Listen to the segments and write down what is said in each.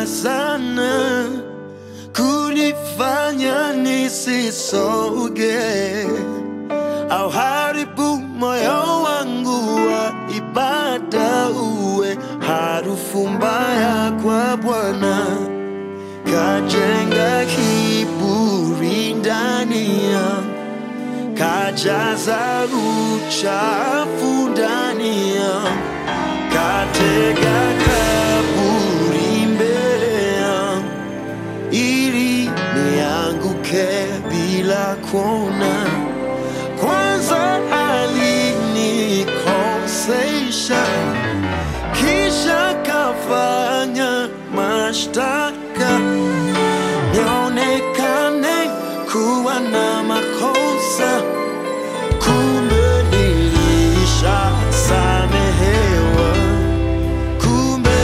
sana kunifanya nisisoge au haribu moyo wangu wa ibada uwe harufu mbaya kwa Bwana, kajenga kiburi ndani yangu, kajaza uchafu ndani yangu, katega kaburi mbele yangu ili nianguke bila kuona. Kwanza alinikosesha, kisha kafanya mashtaka nionekane kuwa na makosa, kumbe nilishasamehewa, kumbe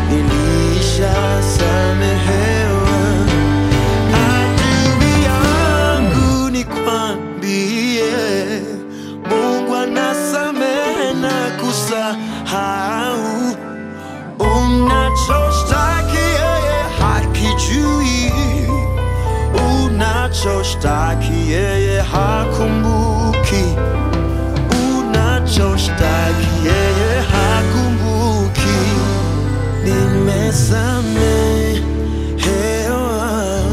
nilishasamehewa. Adui yangu nikwambie, Mungu anasamehe na kusahau. Unachoshtaki yeye hakijui, unachoshtaki yeye hakumbuki, unachoshtaki yeye hakumbuki. Nimesamehewa,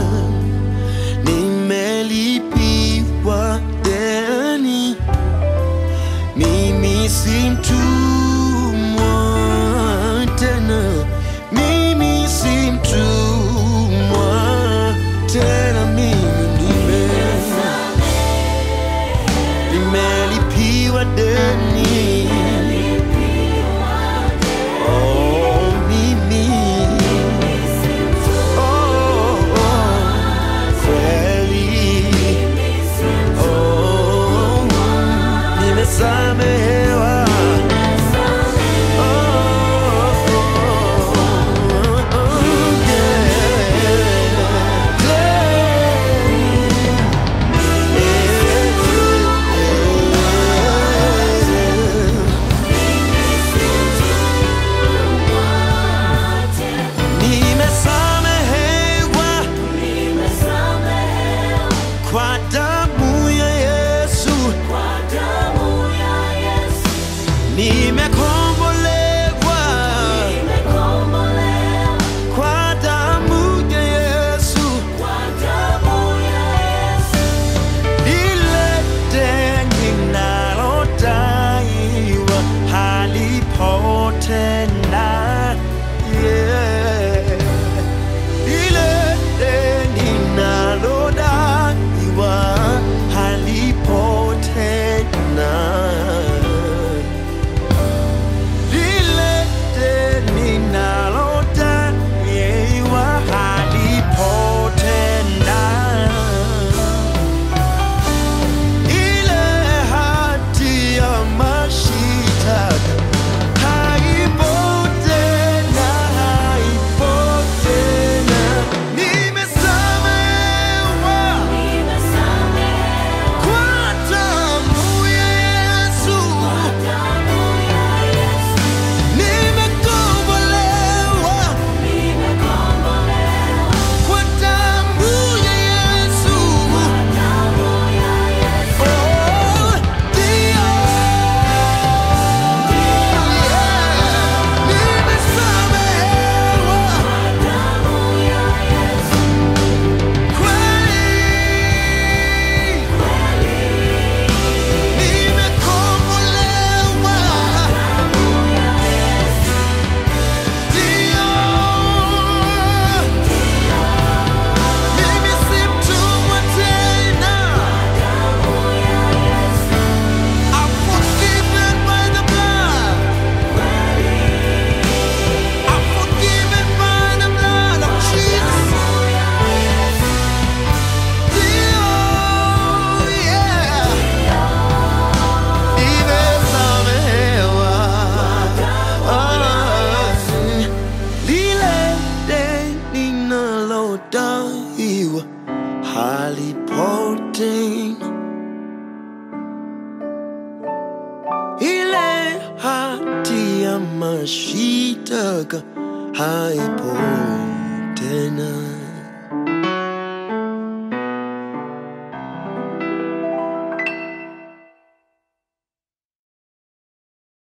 nimelipiwa deni, mimi si mtumwa tena, mimi si mtumwa tena, mimi nime nimelipiwa deni. Oh, mimi oh, oh, kweli oh, nimesamehewa oh, oh, oh, yeah. Nimesamehewa kwa damu ya Yesu, nimekombolewa kwa damu ya Yesu, lile deni nalodaiwa halipo tena. Yeah. Ile deni nalodaiwa halipo tena. Lile deni nalodaiwa halipo tena. Ile hati ya mashitaka haipo tena, haipo tena. Nimesamehewa kwa damu ya Yesu, nimekombolewa kwa damu ya Yesu. Oh, ndio, yeah, nimesamehewa kweli, nimekombolewa ndio, mimi si mtumwa tena. I'm forgiven by the blood. I'm forgiven by the blood of Jesus. Ndio, yeah. Nimesamehewa. Ah, lile deni nalodaiwa halipo tena. ile hati ya mashitaka haipo tena